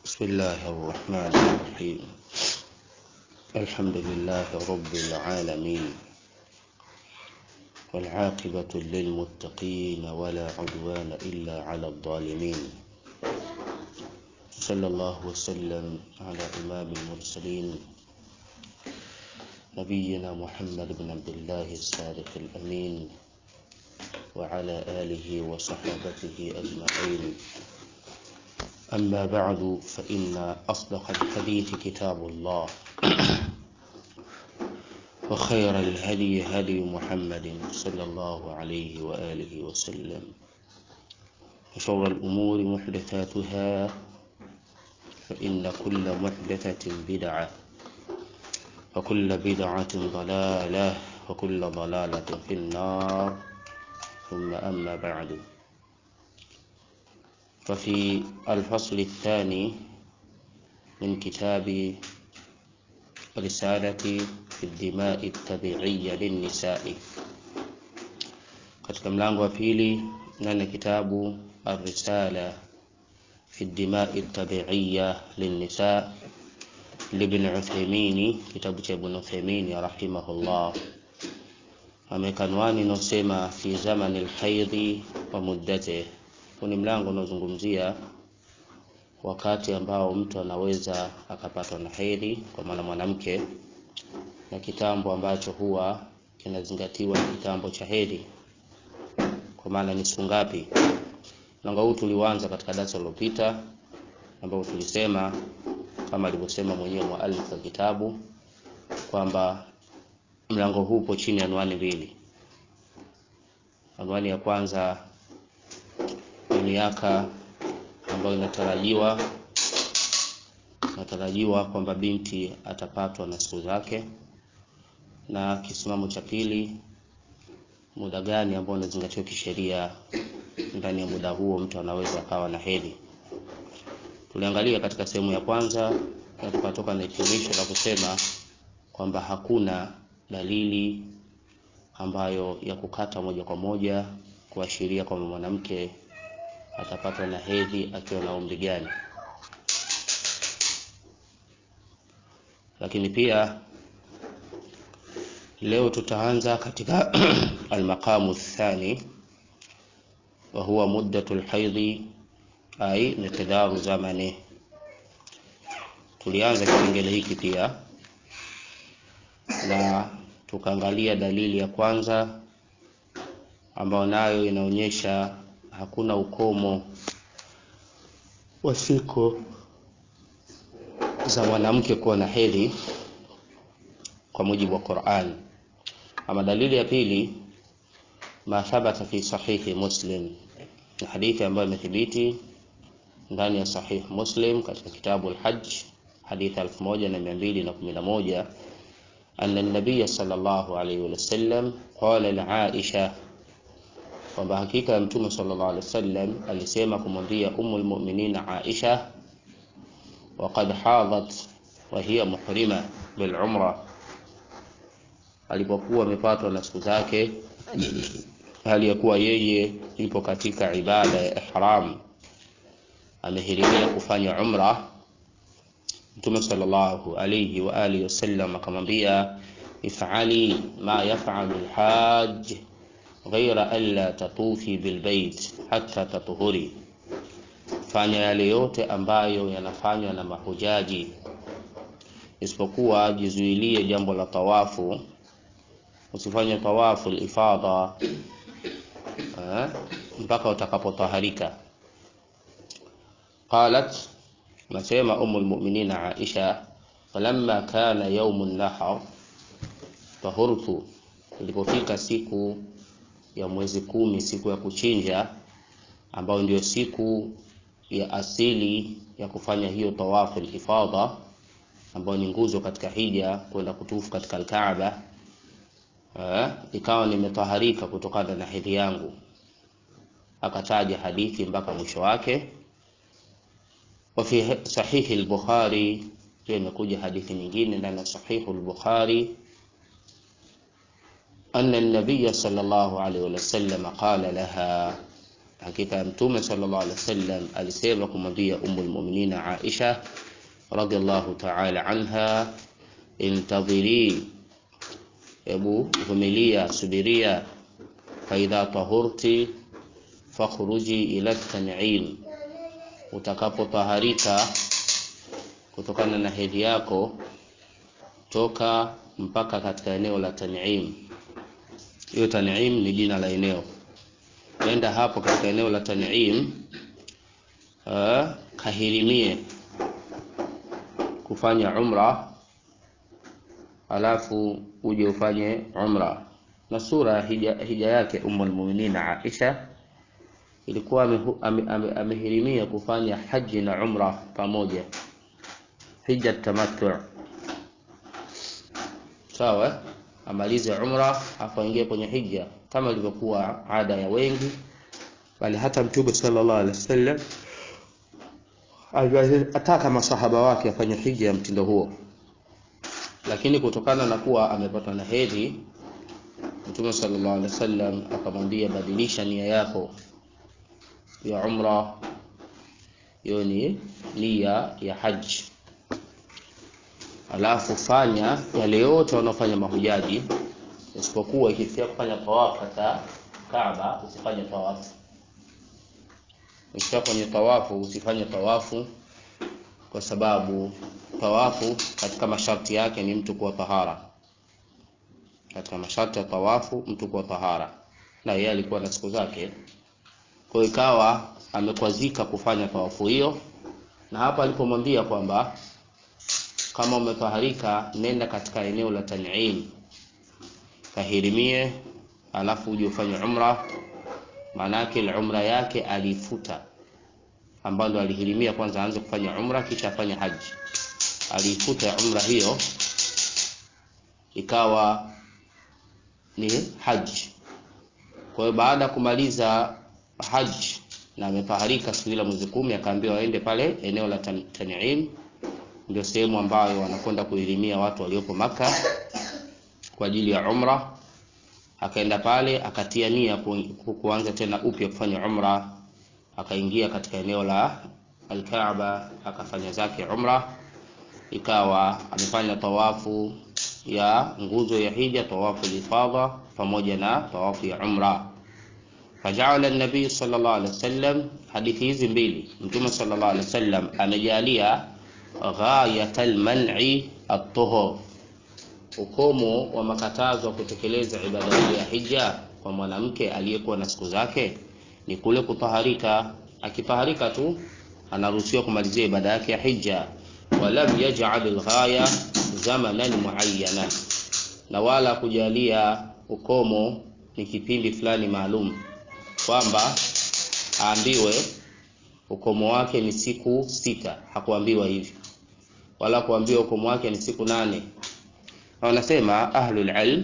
بسم الله الرحمن الرحيم الحمد لله رب العالمين والعاقبة للمتقين ولا عدوان إلا على الظالمين صلى الله وسلم على إمام المرسلين نبينا محمد بن عبد الله الصادق الأمين وعلى آله وصحابته أجمعين أما بعد فإن أصدق الحديث كتاب الله وخير الهدي هدي محمد صلى الله عليه وآله وسلم وشر الأمور محدثاتها فإن كل محدثة بدعة وكل بدعة ضلالة وكل ضلالة في النار ثم أما بعد ففي الفصل الثاني من كتاب رسالة في الدماء الطبيعية للنساء katika mlango wa pili nane kitabu الرسالة في الدماء الطبيعية للنساء لابن عثيمين kitabu cha Ibn Uthaymeen rahimahullah ameweka anwani inayosema fi zamani alhaidhi wa muddatihi huu ni mlango unaozungumzia wakati ambao mtu anaweza akapatwa na hedhi kwa maana mwanamke na kitambo ambacho huwa kinazingatiwa ni kitambo cha hedhi kwa maana ni siku ngapi mlango huu tuliuanza katika darasa lililopita ambapo tulisema kama alivyosema mwenyewe muallif wa kitabu kwamba mlango huu upo chini ya anwani mbili anwani ya kwanza ni miaka ambayo inatarajiwa inatarajiwa kwamba binti atapatwa na siku zake, na kisimamo cha pili, muda gani ambao unazingatiwa kisheria, ndani ya muda huo mtu anaweza akawa na hedhi. Tuliangalia katika sehemu ya kwanza na tukatoka na hitimisho la kusema kwamba hakuna dalili ambayo ya kukata moja kwa moja kuashiria kwamba mwanamke atapatwa na hedhi akiwa na umri gani. Lakini pia leo tutaanza katika almaqamu thani wa huwa muddatu lhaidhi ai miqdaru zamani. Tulianza kipengele hiki pia na tukaangalia dalili ya kwanza ambayo nayo inaonyesha hakuna ukomo wa siku za mwanamke kuwa na hedhi kwa mujibu wa Qur'an. Ama dalili ya pili, ma thabata fi sahihi Muslim, ni hadithi ambayo imethibiti ndani ya sahih Muslim katika kitabu al-Hajj, hadithi 1211 anna an-nabiy sallallahu alayhi wa sallam qala li Aisha kwamba hakika ya mtume sallallahu alaihi wasallam alisema kumwambia ummul mu'minin Aisha waqad hadat wa hiya muhrima bil umra, alipokuwa amepatwa na siku zake hali ya kuwa yeye ipo katika ibada ya ihram, amehirimia kufanya umra. Mtume sallallahu alayhi wa alihi wasallam akamwambia ifali ma yafalu lhaj ghaira alla tatufi bilbait hatta tatuhuri, fanya yale yote ambayo yanafanywa na mahujaji, isipokuwa jizuilie jambo la tawafu. Usifanye tawafu lifadha mpaka utakapotaharika. Qalat, nasema umu lmuminina Aisha, falamma kana yaumu nahar tahurtu, ilipofika siku ya mwezi kumi, siku ya kuchinja, ambayo ndiyo siku ya asili ya kufanya hiyo tawafu al-ifadha, ambayo ni nguzo katika hija, kwenda kutufu katika al-Kaaba. Ikawa nimetaharika kutokana na hedhi yangu. Akataja hadithi mpaka mwisho wake. Wa fi sahihi al-Bukhari, pia imekuja hadithi nyingine ndani ya sahihu al-Bukhari أن النبي صلى الله عليه وسلم قال لها hakika ya mtume sallallahu alaihi wasallam alisema kumwambia ummul mu'minina Aisha radhiallahu ta'ala anha intadhiri hebu vumilia subiria faidha tahurti fakhruji ila tan'im utakapotaharika kutokana na hedhi yako toka mpaka katika eneo la tan'im hiyo tan'im ni jina la eneo nenda hapo katika eneo la tan'im uh, kahirimie kufanya umra alafu uje ufanye umra na sura hija, hija yake ummul mu'minin Aisha ilikuwa amehirimia ame, ame kufanya haji na umra pamoja hija tamattu sawa amalize umra afu aingie kwenye hija kama ilivyokuwa ada ya wengi bali hata mtume sallallahu alaihi wasallam ataka masahaba wake afanye hija ya mtindo huo lakini kutokana na kuwa amepatwa na hedhi mtume sallallahu alaihi wasallam akamwambia badilisha nia yako ya umra hiyo ni nia ya haji alafu fanya yale yote wanaofanya mahujaji isipokuwa ikifikia kufanya tawafu katika Kaaba usifanye tawafu ukifika kwenye tawafu usifanye tawafu kwa sababu tawafu katika masharti yake ni mtu kuwa tahara katika masharti ya tawafu mtu kuwa tahara na yeye alikuwa na siku zake kwa ikawa amekwazika kufanya tawafu hiyo na hapa alipomwambia kwamba kama umetaharika nenda katika eneo la tan'im kahirimie alafu uje ufanye umra maanake umra yake alifuta ambalo alihirimia kwanza aanze kufanya umra kisha afanye haji aliifuta umra hiyo ikawa ni haji kwa hiyo baada ya kumaliza haji na amefaharika siku ile mwezi kumi akaambiwa waende pale eneo la Tan'im ndio sehemu ambayo wanakwenda kuilimia watu waliopo maka kwa ajili ya umra akaenda pale akatia nia kuanza tena upya kufanya umra akaingia katika eneo la Al-Kaaba akafanya zake umra ikawa amefanya tawafu ya nguzo ya hija tawafu lifadha pamoja na tawafu ya umra faja'ala an-nabii sallallahu alaihi wasallam hadithi hizi mbili mtume sallallahu alaihi wasallam amejalia ghayatal man'i at-tuhur ukomo wa makatazo ya kutekeleza ibada hii ya hija kwa mwanamke aliyekuwa na siku zake ni kule kutaharika akitaharika tu anaruhusiwa kumalizia ibada yake ya hija walam yaj'al al-ghaya zamanan muayyana na wala kujalia ukomo ni kipindi fulani maalum kwamba aambiwe ukomo wake ni siku sita hakuambiwa hivi wala kuambiwa ukomo wake ni siku nane wanasema ahlul ilm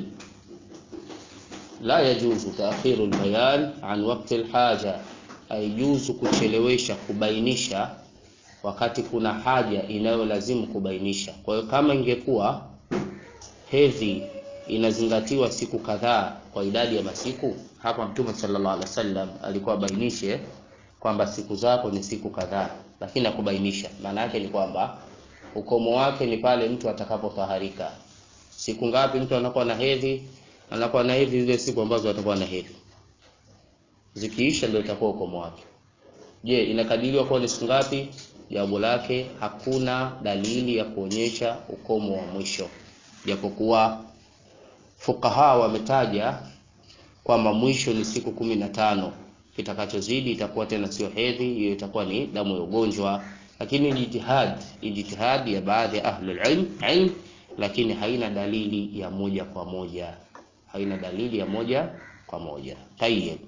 la yajuzu ta'khiru al-bayan an waqti al-haja haijuzu kuchelewesha kubainisha wakati kuna haja inayolazimu kubainisha kwa hiyo kama ingekuwa hedhi inazingatiwa siku kadhaa kwa idadi ya masiku hapa mtume sallallahu alaihi wasallam alikuwa abainishe kwamba siku zako ni siku kadhaa lakini akubainisha maana yake ni kwamba ukomo wake ni pale mtu atakapotaharika siku ngapi mtu anakuwa na hedhi anakuwa na hedhi zile siku ambazo atakuwa na hedhi zikiisha ndio itakuwa ukomo wake je inakadiriwa kuwa ni siku ngapi jawabu lake hakuna dalili ya kuonyesha ukomo wa mwisho japokuwa fukaha wametaja kwamba mwisho ni siku kumi na tano kitakachozidi itakuwa tena sio hedhi hiyo itakuwa ni damu ya ugonjwa lakini ijtihad ijtihad ya baadhi ya ahlul ilm ilm lakini haina dalili ya moja kwa moja haina dalili ya moja kwa moja tayyib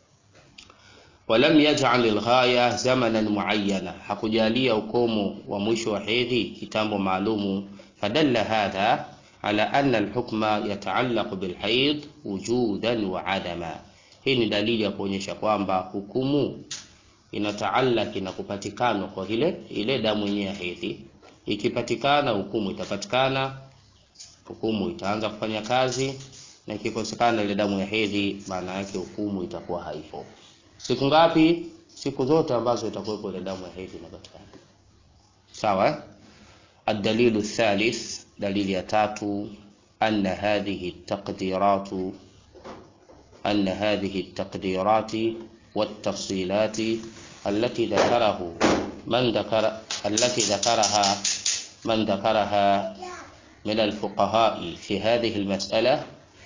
walam yaj'al al-ghaya zamanan muayyana hakujalia ukomo wa mwisho wa hedhi kitambo maalumu fadalla hadha ala anna al-hukma yata'allaq bil-hayd wujudan wa adama hii ni dalili ya kuonyesha kwamba hukumu inataallaki na kupatikana kwa ile ile damu yenyewe ya hedhi ikipatikana hukumu itapatikana hukumu itaanza kufanya kazi na ikikosekana ile damu ya hedhi maana yake hukumu itakuwa haipo siku ngapi siku zote ambazo itakuwepo ile damu ya hedhi inapatikana sawa eh? الدليل الثالث دليل يتاتو أن هذه التقديرات أن هذه التقديرات والتفصيلات التي ذكره من ذكر التي ذكرها من ذكرها من الفقهاء في هذه المسألة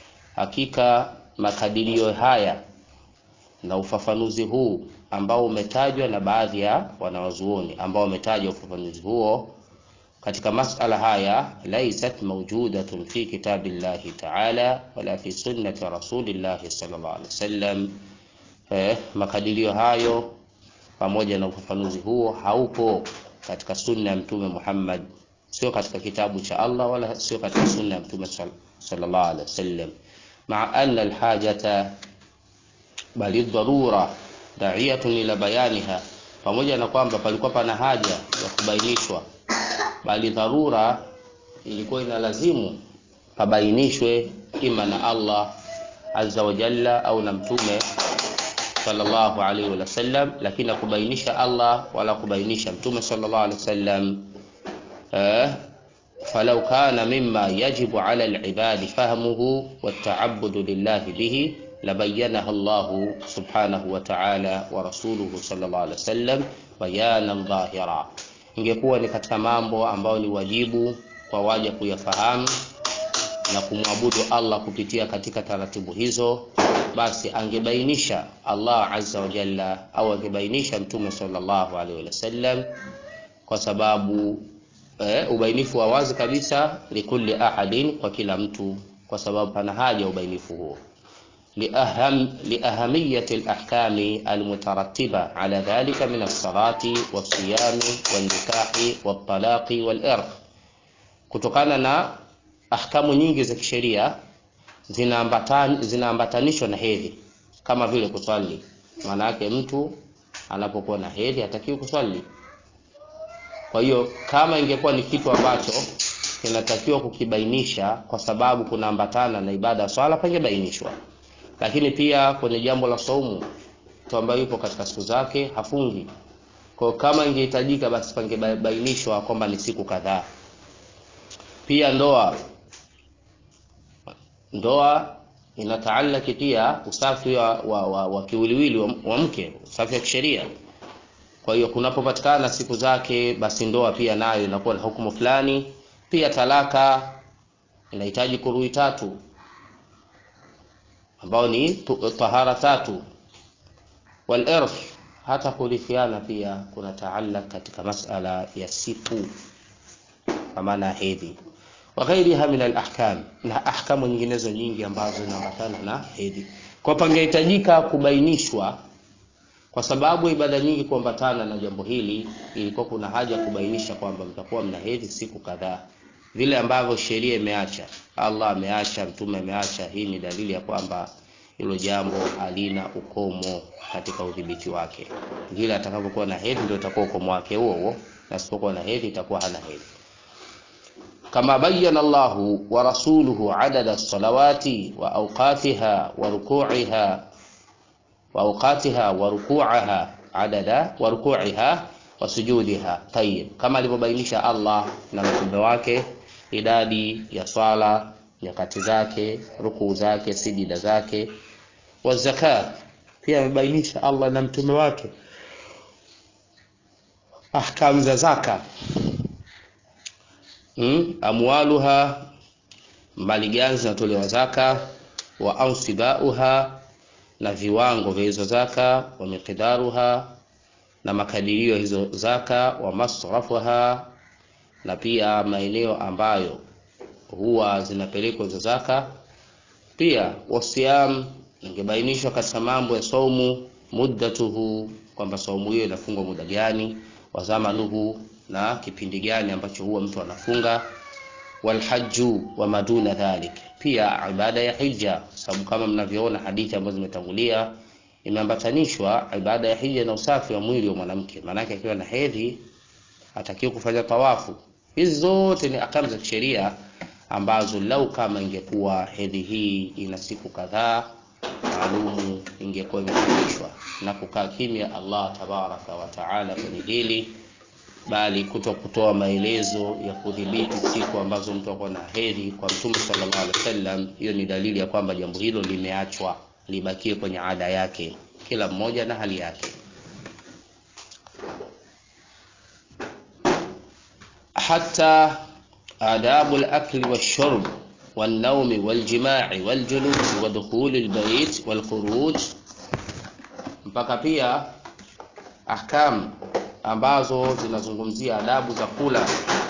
hakika makadirio haya na ufafanuzi huu ambao umetajwa na baadhi ya wanawazuoni ambao wametajwa ufafanuzi huo katika masala haya laysat mawjudatun fi kitabillahi ta'ala wala fi sunnati rasulillahi sallallahu alaihi wasallam eh, makadirio hayo pamoja na ufafanuzi huo haupo katika sunna ya mtume Muhammad sio katika kitabu cha Allah wala sio katika sunna ya mtume sallallahu alaihi wasallam مع أن الحاجة بل الضرورة داعية ila bayaniha pamoja na kwamba palikuwa pana haja ya kubainishwa bali dharura ilikuwa inalazimu pabainishwe ima na Allah azza wa jalla au na mtume sallallahu alaihi wasallam lakini na kubainisha Allah wala kubainisha mtume sallallahu alaihi wasallam eh, فلو كان مما يجب على العباد فهمه والتعبد لله به لبينها الله سبحانه وتعالى ورسوله صلى الله عليه وسلم بيانا ظاهرا ingekuwa ni katika mambo ambayo ni wajibu kwa waja kuyafahamu na kumwabudu Allah kupitia katika taratibu hizo basi angebainisha Allah azza wa jalla au angebainisha mtume sallallahu alaihi wasallam kwa sababu eh, ubainifu wa wazi kabisa likulli ahadin kwa kila mtu kwa sababu pana haja ubainifu huo لأهم لأهمية الأحكام المترتبة على ذلك من الصلاة والصيام والنكاح والطلاق والإرث kutokana na ahkamu nyingi za kisheria zinaambatanishwa zina na hedhi kama vile kuswali maana yake mtu anapokuwa na hedhi hatakiwi kuswali kwa hiyo kama ingekuwa ni kitu ambacho kinatakiwa kukibainisha kwa sababu kunaambatana na ibada ya swala pangebainishwa lakini pia kwenye jambo la saumu mtu ambaye yupo katika siku zake hafungi kwa kama ingehitajika basi pangebainishwa kwamba ni siku kadhaa pia ndoa ndoa inataalaki pia usafi wa, wa, wa, wa kiwiliwili wa, wa mke usafi wa kisheria kwa hiyo kunapopatikana siku zake basi ndoa pia nayo inakuwa na hukumu fulani pia talaka inahitaji kurui tatu ambao ni tahara tatu wal irth hata kurithiana pia kuna taallaq katika masala ya siku kwa maana hedhi wa ghairiha min al ahkam na ahkamu nyinginezo nyingi ambazo zinaambatana na hedhi kwa pangehitajika kubainishwa kwa sababu ibada nyingi kuambatana na jambo hili ilikuwa kuna haja ya kubainisha kwamba mtakuwa mna hedhi siku kadhaa vile ambavyo sheria imeacha Allah ameacha mtume ameacha hii ni dalili ya kwamba hilo jambo halina ukomo katika udhibiti wake vile atakapokuwa na hedhi ndio itakuwa ukomo wake huo huo na asipokuwa na hedhi itakuwa hana hedhi كما بين الله ورسوله عدد الصلوات وأوقاتها وركوعها وأوقاتها وركوعها عدد وركوعها وسجودها طيب كما alivyobainisha Allah na mtume wake idadi ya swala nyakati zake rukuu zake sijida zake wa zakat pia amebainisha Allah na mtume wake ahkam za zaka hmm? amwaluha mali gani zinatolewa zaka wa ansibauha na viwango vya hizo zaka wa miqdaruha na makadirio hizo zaka wa masrafuha na pia maeneo ambayo huwa zinapelekwa hizo zaka pia wasiyam ingebainishwa katika mambo ya saumu muddatuhu kwamba saumu hiyo inafungwa muda gani wa zamanuhu na kipindi gani ambacho huwa mtu anafunga walhaju wa maduna dhalik pia ibada ya hija sababu kama mnavyoona hadithi ambazo zimetangulia imeambatanishwa ibada ya hija na usafi wa mwili wa mwanamke maanake akiwa na hedhi atakiwa kufanya tawafu hizi zote ni akamu za kisheria ambazo lau kama ingekuwa hedhi hii ina siku kadhaa maalumu ingekuwa imefundishwa na kukaa kimya Allah tabaraka wa taala kwenye hili bali kuto kutoa maelezo ya kudhibiti siku ambazo mtu akuwa na hedhi kwa mtume sallallahu alaihi wasallam hiyo ni dalili ya kwamba jambo hilo limeachwa libakie kwenye ada yake kila mmoja na hali yake hata adabu al-akli wash-shurb والنوم والجماع والجلوس ودخول البيت والخروج mpaka pia ahkam ambazo zinazungumzia adabu za kula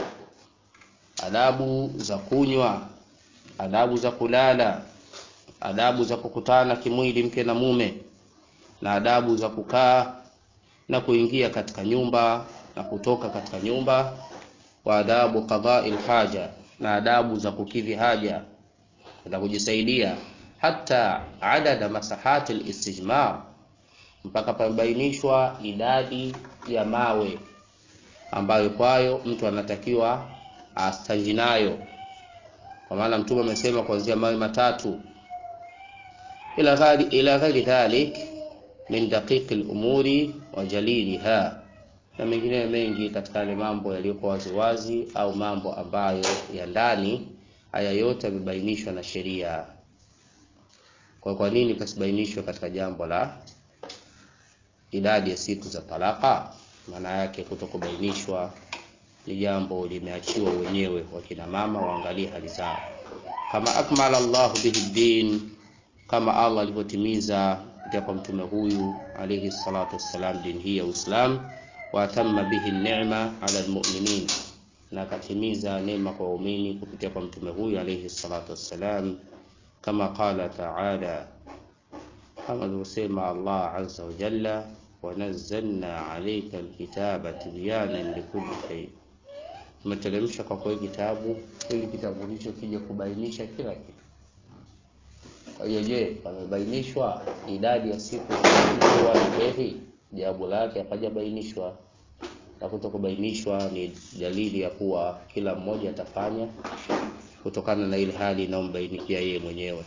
adabu za kunywa adabu za kulala adabu za kukutana kimwili mke na mume na adabu za kukaa na kuingia katika nyumba na kutoka katika nyumba wa adabu qada'il haja na adabu za kukidhi haja na kujisaidia hata adada masahati al-istijmar mpaka pamebainishwa idadi ya mawe ambayo kwayo mtu anatakiwa astanji nayo kwa maana mtume amesema kuanzia mawe matatu ila ghali ila ghairi dhalik min daqiqi al-umuri wa jaliliha na mengine mengi katika yale mambo yaliyokuwa waziwazi au mambo ambayo ya ndani haya yote yamebainishwa na sheria kwa kwa nini pasibainishwe katika jambo la idadi ya siku za talaka maana yake kutokubainishwa ni jambo limeachiwa wenyewe wakina mama waangalie hali zao kama akmala Allahu bihi din kama Allah alivyotimiza kupitia kwa mtume huyu alayhi salatu wassalam dini hii ya Uislamu wa atamma bihi ni'ma ala almu'minin na akatimiza neema kwa waumini kupitia kwa mtume huyu alayhi salatu wassalam kama qala ta'ala kama alivyosema Allah azza wa jalla wanazzalna alayka alkitaba tibyanan likulli shay tumeteremsha kwa kweli kitabu ili kitabu hicho kije kubainisha kila kitu kwa hiyo je pamebainishwa idadi ya siku za hedhi jawabu lake hapajabainishwa na kutokubainishwa ni dalili ya kuwa kila mmoja atafanya kutokana na ile hali inayombainikia yeye mwenyewe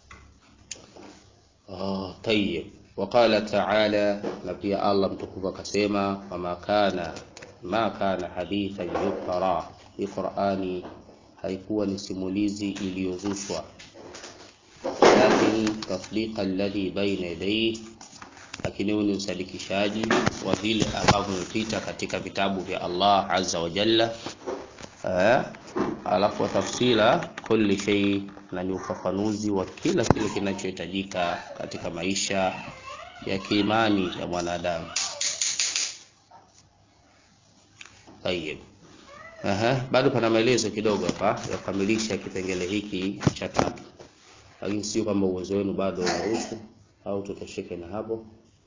oh, tayyib وقال تعالى نبي الله متكوفا كسيما وما كان ما كان حديثا يفترى في قرآني haikuwa ni simulizi iliyozushwa lakin tasdiqa alladhi baina yadayhi lakini huu ni usadikishaji wa vile ambavyo vimepita katika vitabu vya Allah azza wa jalla eh, alafu wa tafsila kulli shay na ni ufafanuzi wa kila kile kinachohitajika katika maisha ya kiimani ya mwanadamu. Tayeb. Aha, bado pana maelezo kidogo hapa ya kukamilisha kipengele hiki cha tatu, lakini sio kwamba uwezo wenu bado unaruhusu au tutosheke na hapo.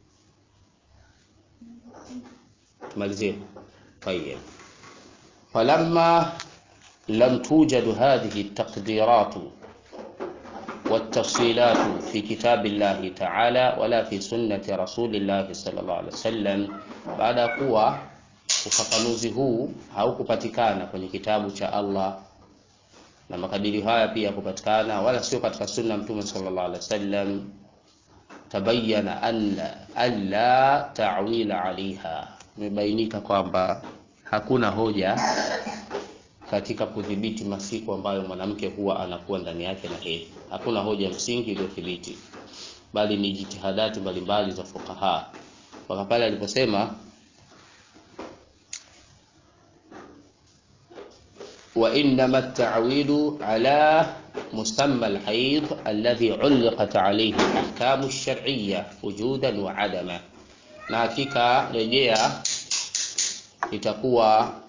tumalizie. Tayeb. Falamma lam tujadu hadhihi taqdiratu والتفصيلات في كتاب الله تعالى ولا في سنة رسول الله صلى الله عليه وسلم بعد kuwa ufafanuzi huu haukupatikana kwenye kitabu cha Allah na makadirio haya pia kupatikana wala sio katika sunna mtume sallallahu alaihi wasallam tabayyana anna alla ta'wila alaiha imebainika kwamba hakuna hoja katika kudhibiti masiku ambayo mwanamke huwa anakuwa ndani yake na hedhi. Hakuna hoja msingi iliyothibiti, bali ni jitihadati mbalimbali za fuqaha. Mpaka pale aliposema wa innama at-ta'wilu ala musamma al-hayd alladhi 'ulqat alayhi al-ahkam ash-shar'iyya wujudan wa 'adama, na hakika rejea itakuwa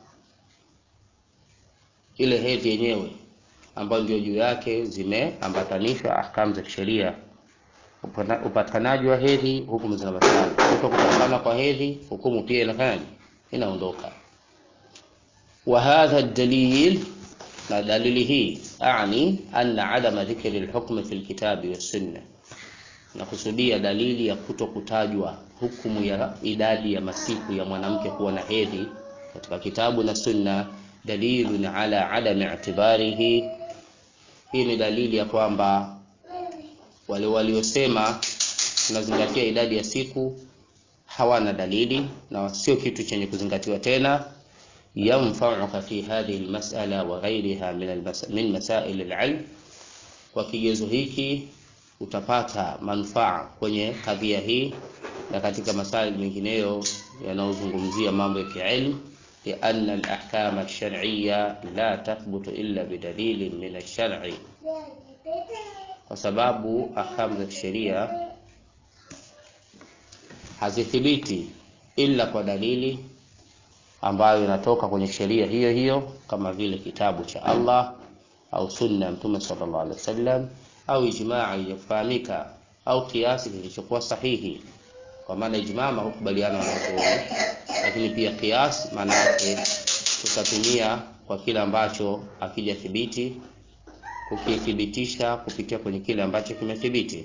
ile hedhi yenyewe ambayo ndio juu yake zimeambatanishwa ahkamu za kisheria, upatikanaji wa hedhi, hukumu zinapatikana. Kuto kupatikana kwa hedhi, hukumu pia inafanyaje? Inaondoka. wa hadha dalil, na dalili hii ani anna adama dhikri lhukmi fi lkitabi wassunna, nakusudia dalili ya kuto kutajwa hukumu ya idadi ya masiku ya mwanamke kuwa na hedhi katika kitabu na sunna dalilun ala adami i'tibarihi, hii ni dalili ya kwamba wale waliosema tunazingatia idadi ya siku hawana dalili na sio kitu chenye kuzingatiwa tena yanfauka fi hadhihi almas'ala wa ghayriha min almas min masail alilm kwa kigezo hiki utapata manufaa kwenye kadhia hii na katika masaili mengineyo yanayozungumzia mambo ya kiilmu لأن الأحكام الشرعية لا تثبت إلا بدليل من الشرع kwa sababu ahkamu za kisheria hazithibiti ila kwa dalili ambayo inatoka kwenye sheria hiyo hiyo kama vile kitabu cha Allah au sunna ya Mtume sallallahu alaihi wasallam au ijmaa iliyofahamika au kiasi kilichokuwa sahihi kwa maana ijmaa hukubaliana na wanazuoni lakini pia kias maana yake tutatumia kwa kile ambacho akija thibiti kukithibitisha kupitia kwenye kile ambacho kimethibiti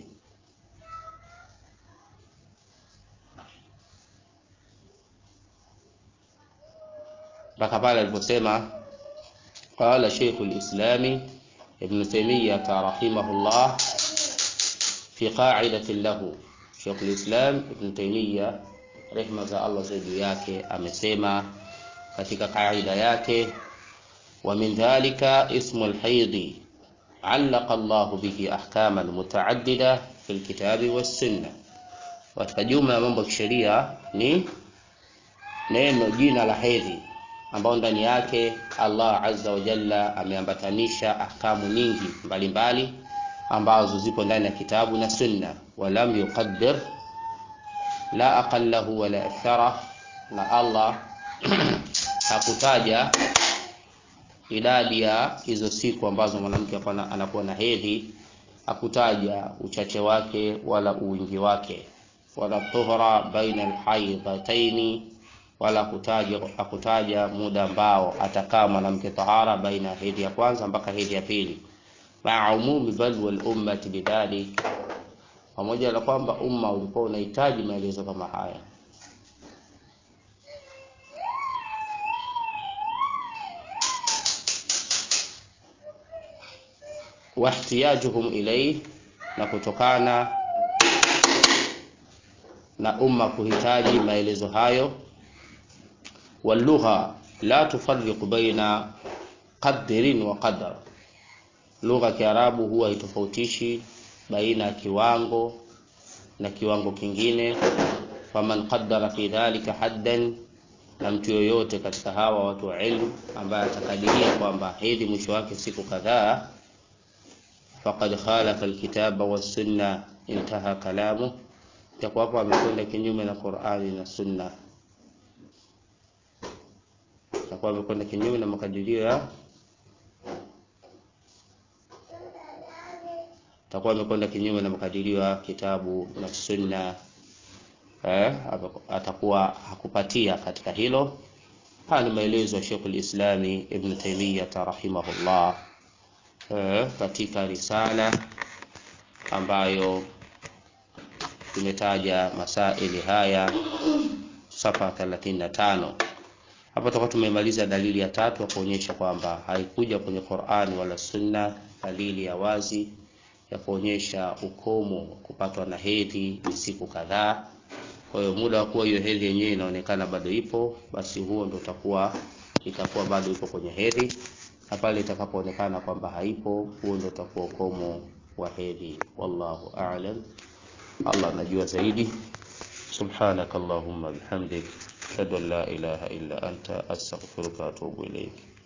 mpaka pale aliposema qala Sheikh al-Islami Ibn Taymiyyah rahimahullah fi qa'idatin lahu Sheikh al-Islam Ibn Taymiyyah rehma za Allah juu yake amesema katika kaida yake wa min dhalika ismu al-hayd علق الله به احكاما متعدده في الكتاب والسنه katika jumla ya mambo ya kisheria ni neno jina la hedhi ambao ndani yake Allah azza wa jalla ameambatanisha ahkamu nyingi mbalimbali ambazo zipo ndani ya kitabu na sunna walam yuqaddir la aqallahu wala akthara na Allah hakutaja idadi ya hizo siku ambazo mwanamke anakuwa na hedhi hakutaja uchache wake wala uwingi wake wala tuhra baina alhaidhataini wala kutaja hakutaja muda ambao atakaa mwanamke tahara baina hedhi ya kwanza mpaka hedhi ya pili maa umumi balwa lummati bidhalik pamoja na kwamba umma ulikuwa unahitaji maelezo kama haya wahtiyajuhum ilayhi na kutokana na umma kuhitaji maelezo hayo walugha la tufarriqu baina qadrin wa qadar lugha kiarabu huwa haitofautishi baina ya kiwango na kiwango kingine faman qaddara fi dhalika haddan na mtu yoyote katika hawa watu wa ilmu ambaye atakadiria kwamba hedhi mwisho wake siku kadhaa faqad khalafa alkitaba wassunna intaha kalamu takuwa hapo amekwenda kinyume na Qur'ani na Sunna takuwa amekwenda kinyume na makadirio ya takuwa amekwenda kinyume na makadirio ya kitabu na Sunna eh, atakuwa hakupatia katika hilo. Haya ni maelezo ya Sheikh al-Islami Ibn Taymiyyah rahimahullah eh, katika risala ambayo tumetaja masaili haya safa 35. Hapa tutakuwa tumemaliza dalili ya tatu ya kuonyesha kwamba haikuja kwenye Qur'ani wala Sunna dalili ya wazi ya kuonyesha ukomo kupatwa na hedhi ni siku kadhaa. Kwa hiyo muda wa kuwa hiyo hedhi yenyewe inaonekana bado ipo, basi huo ndo utakuwa itakuwa bado ipo kwenye hedhi, na pale itakapoonekana kwamba haipo, huo ndo utakuwa ukomo wa hedhi. Wallahu a'lam. Allah anajua zaidi. Subhanak Allahumma bihamdik ashhadu an la ilaha illa anta astaghfiruka wa atubu ilayk.